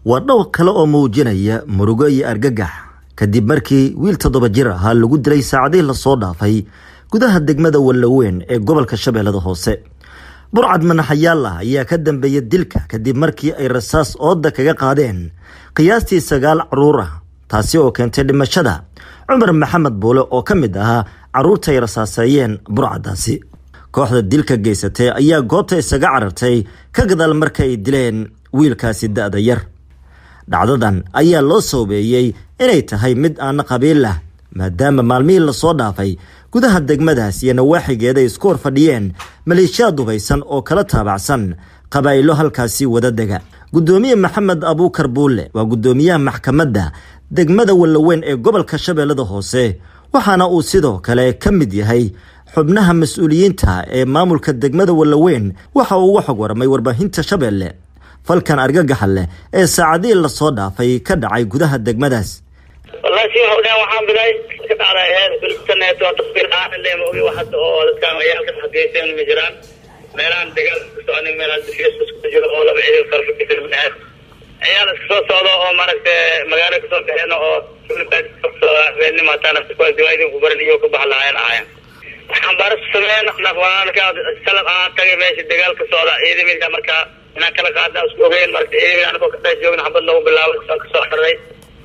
waa dhowr kale oo muujinaya murugo iyo argagax kadib markii wiil toddoba jir ahaa lagu dilay saacadihii lasoo dhaafay gudaha degmada wallaweyn ee gobolka shabeellada hoose burcad manaxayaal ah ayaa ka dambeeya dilka kadib markii ay rasaas ooda kaga qaadeen qiyaastii sagaal caruur ah taasi oo keentay dhimashada cumar maxamed buule oo ka mid ahaa caruurta ay rasaaseeyeen burcadaasi kooxda dilka geysatay ayaa goobta isaga carartay ka gadaal marka ay dileen wiilkaasi da-da yar dhacdadan ayaa loo soobeeyey inay tahay mid aana qabiil ah maadaama maalmihii lasoo dhaafay gudaha degmadaas iyo nawaaxigeeda ay isku hor fadhiyeen maleeshiyaad dubaysan oo kala taabacsan qabaa'ilo halkaasi wada dega guddoomiye maxamed abuukar buulle waa guddoomiyaha maxkamadda degmada wallaweyn ee gobolka shabeellada hoose waxaana uu sidoo kale ka mid yahay xubnaha mas-uuliyiinta ee maamulka degmada wallaweyn waxa uu uga xog warmay warbaahinta shabeelle falkan argagaxa leh ee saacadihii lasoo dhaafay ka dhacay gudaha degmadaas wallahi si waxa udhahan waxaan bilay ka dhacday heer bilsaneed oo taqbiir aan le ma ogi waxad oo dadkaan ayaalka xageyseen ma jiraan meelahan dagaal ka soconin meelaha difiyas isku jiro oo laba ciidan farfakisir binaad ciyaal iska soo socdo oo maaragtay magaalo kasoo baxeen oo habeenimo hataa nafta kuwaas diwaadin ku baran iyo ka bax lahaayeen ahaayeen waxaan baaris sameyn nafwaanka salab aan tagay meesha dagaal ka socda ciidamada markaa inaan kala qaadna isku ogeyn marka ciidamada anagoo ka dhex joogna xabad noogu bilaabay kasoo kasoo xararay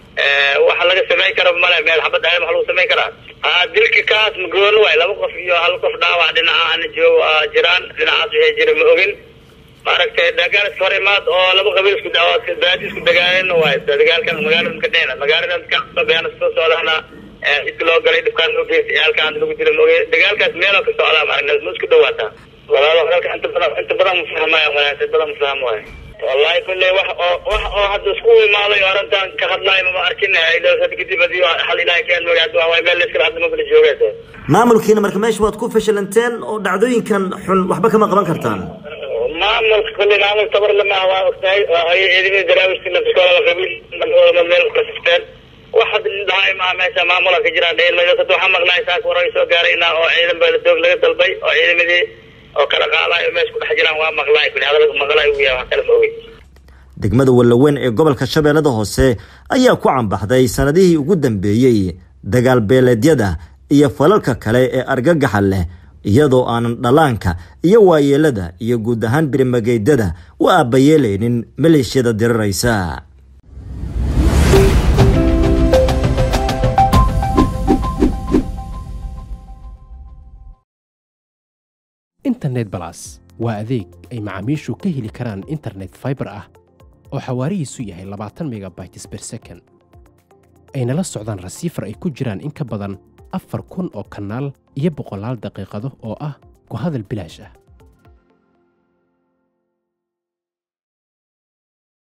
waxa laga samayn kara male meel xabad ahay waxa lagu samayn karaa dilka kaas magooni waay laba qof iyo hal qof dhaawac dhinaca ana joogo jiraan dhinacaas waxay jira ma ogin maaragtay dagaal iska hor imaad oo laba qabiil isku baadi isku dagaalin waay dagaalkan magaalada ka dhehna magaalada kabeena soo socdaana cidka loo galay dhibkaan loo geystay ciyaalkaan lagu jira ma ogin dagaalkaas meeloo ka socdaa maaragna ma isku dhawaataa walaalo hadalka inta badan inta badan mafahmaya inta badan mafaham waay wallahi kulley wax oo wax oo hadda isku imaaday oo arrintan ka hadlaay mama arkin kadib hadii hal ilaahay keen magaad waa meel layskala hadda mabala joogeed maamulkiina marka meesha waad ku fashalanteen oo dhacdooyinkan xun waxba kama qaban kartaan maamulka kulley maamul tabar lama waa ogtahay ciidamada daraawiska nafskooda qabiil meel kasifteen wax hadda dhahay maa meesha maamula ka jiraan dheelmada waxaa maqlaay saaka waray soo gaarayna oo ciidan baa doog laga dalbay oo ciidamadii oo kala qaadayo meesha ku dhex jiraan waa maqlaay kuli hadalka maqlaay ugu yahay wax kale ma ogey degmada wallaweyn ee gobolka shabeellada hoose ayaa ku cambaxday sanadihii ugu dambeeyey dagaal beeleedyada iyo falalka kale ee argagaxa leh iyadoo aanan dhallaanka iyo waayeelada iyo guud ahaan birimageydada u aabbayeelaynin maleeshiyada diriraysa internet balas waa adeeg ay macaamiishu ka heli karaan internet faibar ah oo xawaarihiisu yahay labaatan megabytes ber second ayna la socdaan rasiifar ay ku jiraan in ka badan afar kun oo kanaal iyo boqolaal daqiiqado oo ah ku hadal bilaash ah